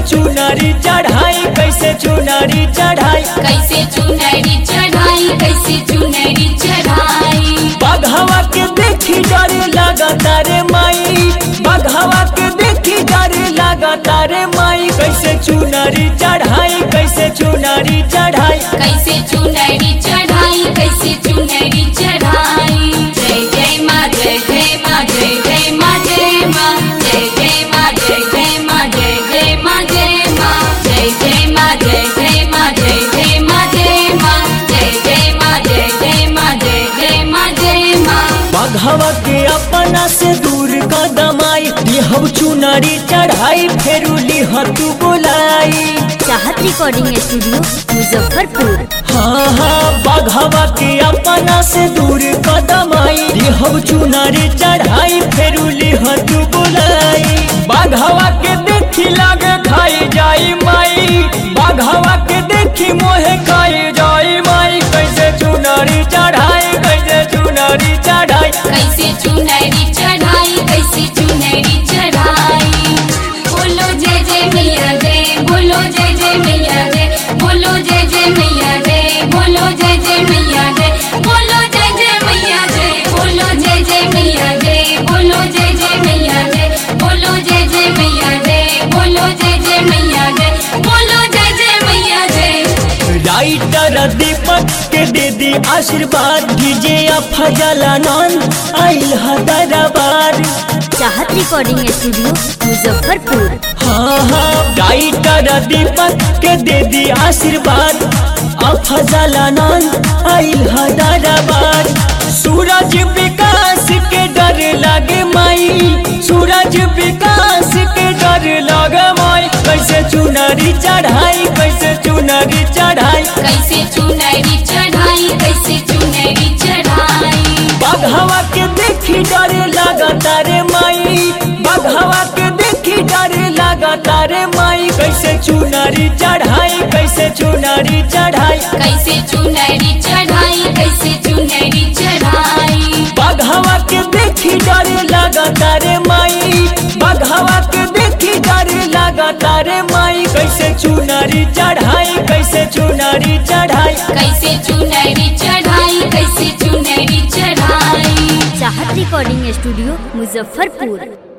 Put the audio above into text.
चुनरी चढ़ाई कैसे चुनरी चढ़ाई कैसे चुनरी चढ़ाई कैसे चुनरी चढ़ाई बघवा के देखी डर लगता रे माई बघवा के देखी डर लगता रे माई कैसे चुनरी चढ़ाई कैसे चुनरी चढ़ाई कैसे चुनरी चढ़ाई कैसे चुनरी चढ़ाई जय जय माँ जय जय माँ जय जय माँ जय माँ जय जय माँ जय जय माँ जय जय माँ जय माँ जय जय माँ जय जय माँ जय जय माँ जय माँ जय जय माँ जय जय माँ जय जय माँ जय माँ बघवा के अपना से दूर कदमाई लिहब चुनरी चढ़ाई फेरू लिह तू बोलाई चाहत रिकॉर्डिंग स्टूडियो मुजफ्फरपुर हाँ हाँ बघवा के अपना से दूर कदमाई लिहब चुनरी चढ़ाई फेरू लिह तू बोलाई बघवा के देखी लागे खाई जाई माई बघवा के देखी मोहे खाई जाई माई कैसे चुनरी चढ़ाई कैसे चुनरी चढ़ाई कैसे चुनरी चढ़ाई कैसे चुनरी चढ़ाई बोलो जय जय मैया जय बोलो जय जय मैया जय बोलो जय जय मैया जय बोलो जय जय मैया जय बोलो जय जय मैया जय बोलो जय जय मैया जय बोलो जय जय मैया जय बोलो जय जय मैया जय बोलो जय जय मैया जय बोलो जय जय मैया जय राइटर दीपक के दे दी आशीर्वाद डीजे फजलानंद आइल दरबार चाहत रिकॉर्डिंग स्टूडियो मुजफ्फरपुर हाँ हाँ राइटर दीपक के दे दी आशीर्वाद अफजलानंद आइल दरबार सूरज विकास के डर लगे माई सूरज विकास के डर लगे माई कैसे चुनरी चढ़ाई कैसे चुनरी चढ़ाई कैसे चुनरी चढ़ाई कैसे चुनरी चढ़ाई बघवा के देखी डर लगता रे माई बघवा के देखी डर लगता रे माई कैसे चुनरी चढ़ाई कैसे चुनरी चढ़ाई कैसे चुनरी चढ़ाई कैसे चुनरी चढ़ाई बघवा के देखी डर लगता रे माई बघवा के देखी डर लगता रे माई कैसे चुनरी चढ़ाई कैसे चुनरी चढ़ाई कैसे चुनरी चढ़ाई कैसे चुनरी चढ़ाई चाहत रिकॉर्डिंग स्टूडियो मुजफ्फरपुर